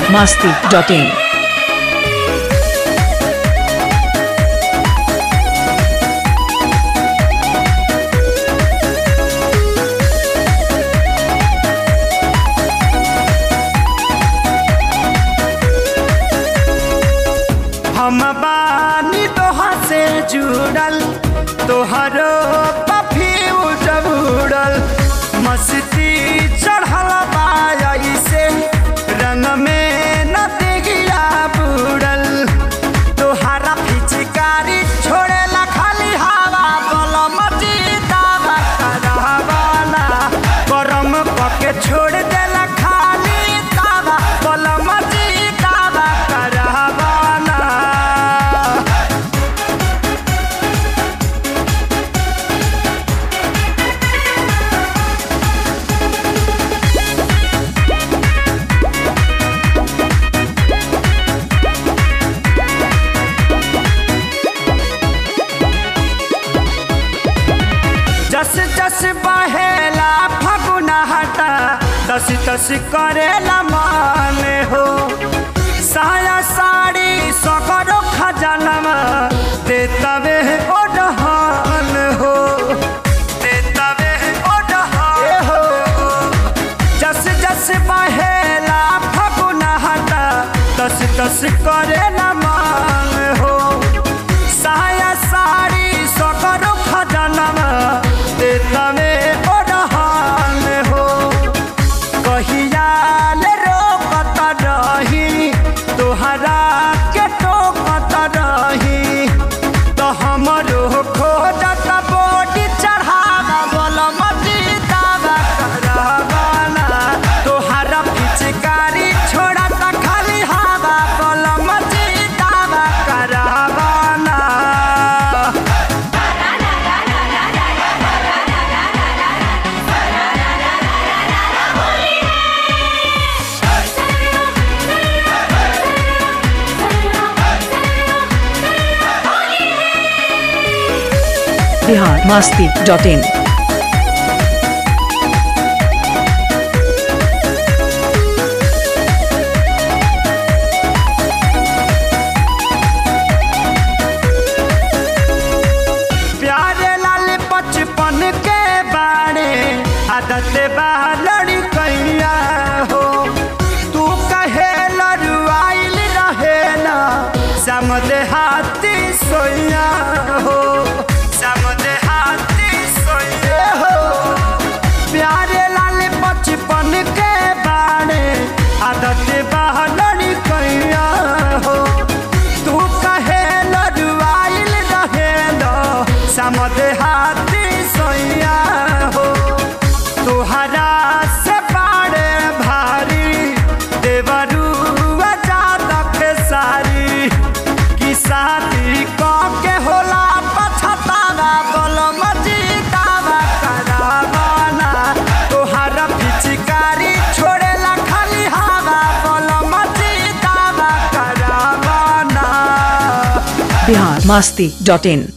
masti.in. हम बानी तोहा से जुड़ल तोहरो पफी उड़ल मस्ती चढ़ल बाई से रंग में न दिगिया बुड़ल तोहरा फिचकारी छोड़ेला खाली हवा बलम जीतावा करवाना गरम पके छोड़ देला खाली तावा बलम जीतावा करवाना जस जस बहेला फगुना हटा दस दस करेला मान हो साया साड़ी सकरो खजानमा दे तवे ओढ़ान हो दे तवे ओढ़ान हो जस जस बहेला फगुना हटा दस दस करेला मान हो साया साड़ी सकरो खजानमा दे तवे ओढ़ान हो कहियाल रोकत रही तोहरा के टोकत रही तो हमरो खोजत बोटी चढ़ावा बोल मजीदावा करवाना तोहरा पिचकारी छोड़त खाली हवा बोल मजीदावा करवाना Bihar masti.in. प्यारे लाल बचपन के बारे आदत बा लड़ी कैया हो तू कहे लड़ुआइल रहे ना समझे हाथी सोया हो समझे हाथी सोया हो प्यारे लाल बचपन के बारे आदत बा लड़ी कैया हो तू कहे लड़ुआइल रहे लो समझ हाथी सोया हो तुहरा से बाड़े भारी देवरू जातक सारी की साथी क के होला पछतावा बोल मजीदावा करावाना तोहरा पिचकारी छोड़ेला खाली हवा बोल मजीदावा करावाना Bihar masti.in.